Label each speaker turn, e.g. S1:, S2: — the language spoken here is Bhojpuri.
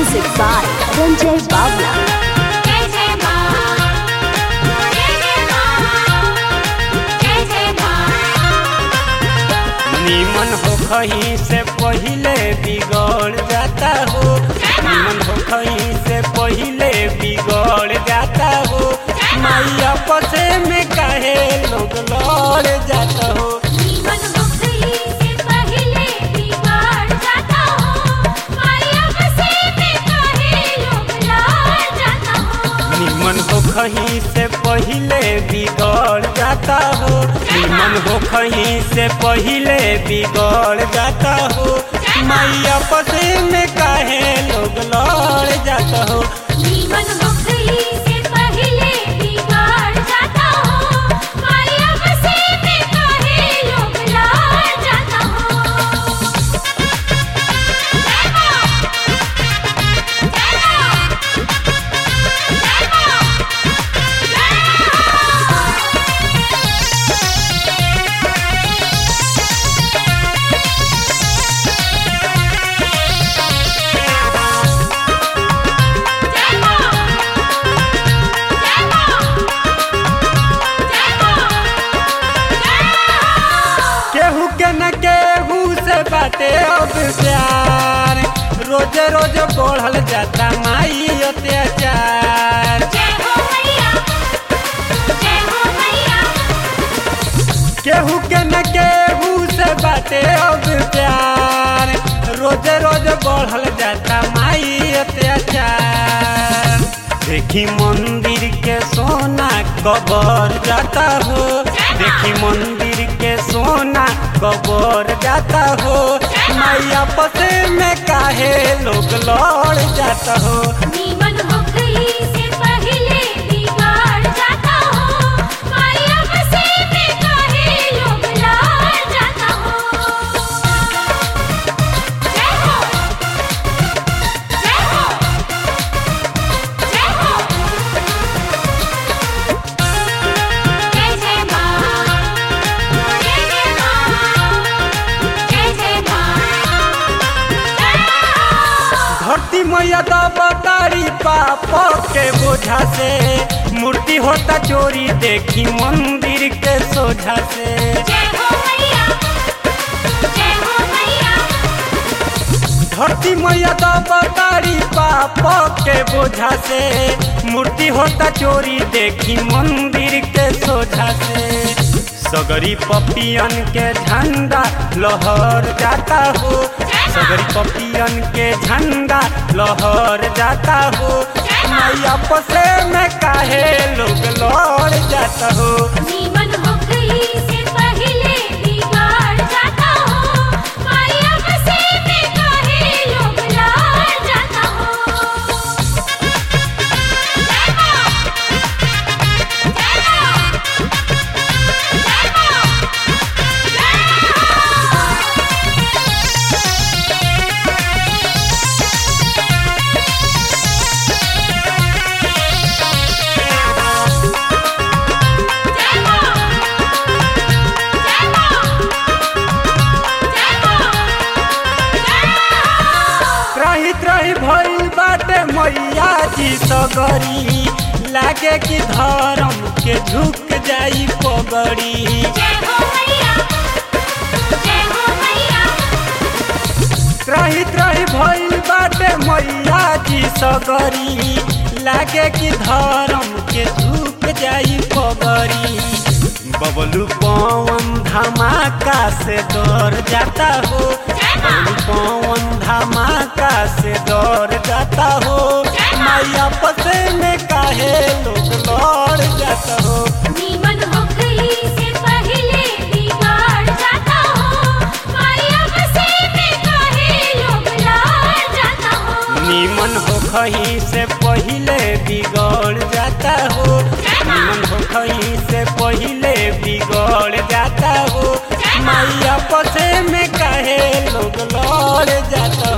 S1: Music by Ranjay Bawla.
S2: जय जय मां जय जय मां जय जय मां
S3: निमन हो खही से पहिले बिगड़ जाता हो निमन हो खही से पहिले बिगड़ जाता हो मैया पसे में काहे लोग लड़ जाता हो
S2: जीवन मुक्ति से पहले बिगाड़ जाता हो माया बसे में काहे लोग लाड़ जाता हो
S3: निमन हो खही से पहिले बिगड़ जाता हो निमन हो खही से पहिले बिगड़ जाता हो मैया पसे में काहे लोग लड़ जाता हो
S2: जीवन मुक्ति से पहले बिगाड़ जाता हो माया बसे में काहे लोग लाड़ जाता हो जय मां जय मां जय मां जय मां जय मां जय मां
S3: केहू के न केहू से बाटे अब प्यार रोज रोज बढ़ल जाता माई अत्याचार
S2: जय हो मैया जय हो मैया
S3: केहू के न केहू से बाटे अब प्यार रोज रोज बढ़ल जाता माई अत्याचार देखी मंदिर के सोना कबर जाता हो देखी मंदिर के सोना कबर जाता हो मैया पसे में काहे लोग लड़ जाता हो
S2: नीमन मुक्ति से पहले बिगाड़ जाता हो माया बसे में काहे लोग लाड़ जाता हो जय हो जय हो जय हो जय जय मां जय जय मां जय जय मां
S3: धरती मैया दबतारी पाप के बोझा से मूर्ति होता चोरी देखी मंदिर के सोझा से
S2: जय हो मैया जय हो मैया
S3: धरती मैया दबतारी पाप के बोझा से मूर्ति होता चोरी देखी मंदिर के सोझा से सगरी पपियन के झंडा लहर जाता हो सगरी पपियन के झंडा लहर जाता हो मैया पसे में काहे लोग लड़ जाता हो
S2: जीवन मुक्ति से पहले बिगाड़ जाता हो माया बसे में काहे लोग लाड़ जाता हो जय मां जय मां जय मां जय मां जय मां जय मां
S3: त्राही त्राही भइल बाटे मैया जी सगरी लागे कि धर्म के झुक जाई पगड़ी
S2: जय हो मैया जय हो मैया
S3: त्राही त्राही भइल बाटे मैया जी सगरी लागे कि धर्म के झुक जाई पगड़ी बबलू पवन धमाका से डर जाता हो बबलू पवन धमाका से डर जाता हो मैया पसे में काहे लोग लड़ जाता हो
S2: नीमन मुक्ति से पहले बिगाड़ जाता हो माया बसे में काहे लोग लाड़ जाता हो
S3: निमन हो खही से पहिले बिगड़ जाता हो निमन हो खही से पहिले बिगड़ जाता हो मैया पसे में काहे लोग लड़ जाता